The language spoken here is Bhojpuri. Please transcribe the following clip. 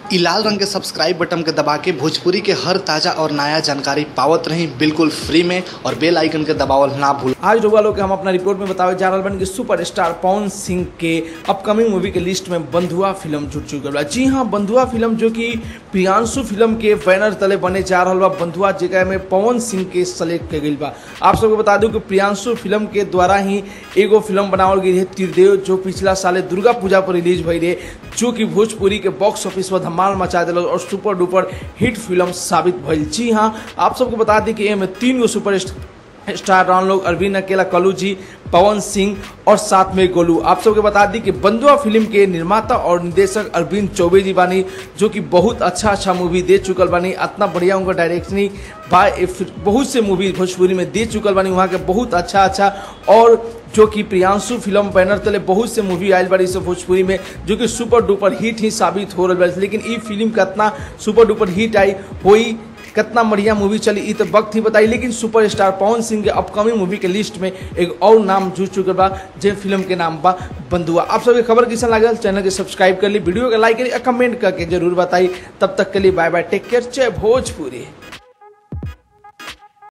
इ लाल रंग के सब्सक्राइब बटन के दबा के भोजपुरी के हर ताजा और नया जानकारी पावत रही बिल्कुल फ्री में और बेल आइकन के दबावल ना भूल आज रउआ लोग के हम अपना रिपोर्ट में बतावे जा रहल बानी कि सुपर स्टार पवन सिंह के अपकमिंग मूवी के लिस्ट में बंधुआ फिल्म जुट चुकल बा जी हाँ बंधुआ फिल्म जो कि प्रियांशु फिल्म के बैनर तले बने जा रहल बा बंधुआ जगह में पवन सिंह के सेलेक्ट के गई बा आप सबको बता दूं कि प्रियांशु फिल्म के द्वारा ही एगो फिल्म बनावल गई है त्रिदेव जो पिछला साले दुर्गा पूजा पर रिलीज भई रहे जो कि भोजपुरी के बॉक्स ऑफिस पर धमाल मचा दिल और सुपर डुपर हिट फिल्म साबित भइल जी हाँ आप सबको बता दी कि एमे तीन गो सुपर स्टार रन लोग अरविंद अकेला कलू जी पवन सिंह और साथ में गोलू आप सबके बता दी कि बंधुआ फिल्म के निर्माता और निर्देशक अरविंद चौबे जी बानी जो कि बहुत अच्छा अच्छा मूवी दे चुकल बानी इतना बढ़िया उनका डायरेक्शनी बा बहुत से मूवी भोजपुरी में दे चुकल बानी वहाँ के बहुत अच्छा अच्छा और जो कि प्रियांशु फिल्म बैनर तले बहुत से मूवी आयल बारी से भोजपुरी में जो कि सुपर डुपर हिट ही साबित हो रहा है लेकिन ई फिल्म कितना सुपर डुपर हिट आई हुई कितना बढ़िया मूवी चली ई तो वक्त ही बताई लेकिन सुपरस्टार पवन सिंह के अपकमिंग मूवी के लिस्ट में एक और नाम जुड़ चुके बा जे फिल्म के नाम बा बंधुआ आप सबके खबर कैसा लागल चैनल के सब्सक्राइब कर ली वीडियो के लाइक करी कमेंट करके जरूर बताई तब तक के लिए बाय बाय टेक केयर जय भोजपुरी